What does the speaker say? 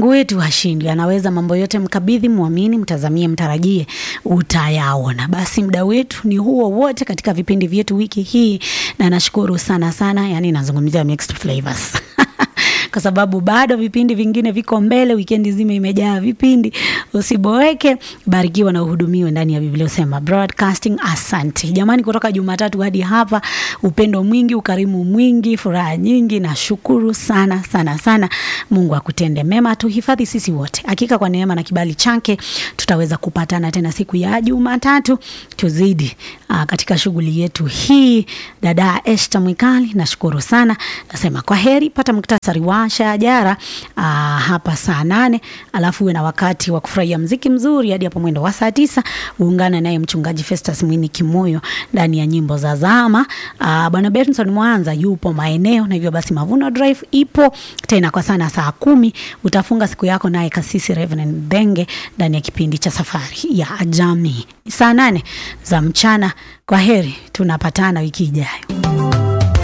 Mungu wetu hashindwi, anaweza mambo yote. Mkabidhi, mwamini, mtazamie, mtarajie, utayaona. Basi muda wetu ni huo wote katika vipindi vyetu wiki hii, na nashukuru sana sana, yani nazungumzia mixed flavors kwa sababu bado vipindi vingine viko mbele. Wikendi zima imejaa vipindi, usiboeke. Barikiwa na uhudumiwe ndani ya Biblia Usema Broadcasting. Asante jamani, kutoka Jumatatu hadi hapa, upendo mwingi, ukarimu mwingi, furaha nyingi. Nashukuru sana sana sana. Mungu akutende mema, tuhifadhi sisi wote. Hakika kwa neema na kibali chake tutaweza kupatana tena siku ya Jumatatu, tuzidi aa, katika shughuli yetu hii. Dada Esther Mwikali, nashukuru sana, nasema kwa heri. Pata muktasari wa shajara aa, hapa saa nane, alafu uwe na wakati wa kufurahia mziki mzuri hadi hapo mwendo wa saa tisa. Uungane naye mchungaji Festus Mwini Kimoyo ndani ya nyimbo za zama. Aa, Bwana Benson Mwanza yupo maeneo, na hivyo basi Mavuno Drive ipo tena kwa sana saa kumi. Utafunga siku yako naye kasisi Reverend Denge ndani ya kipindi cha safari ya jamii saa nane za mchana. Kwa heri, tunapatana wiki ijayo.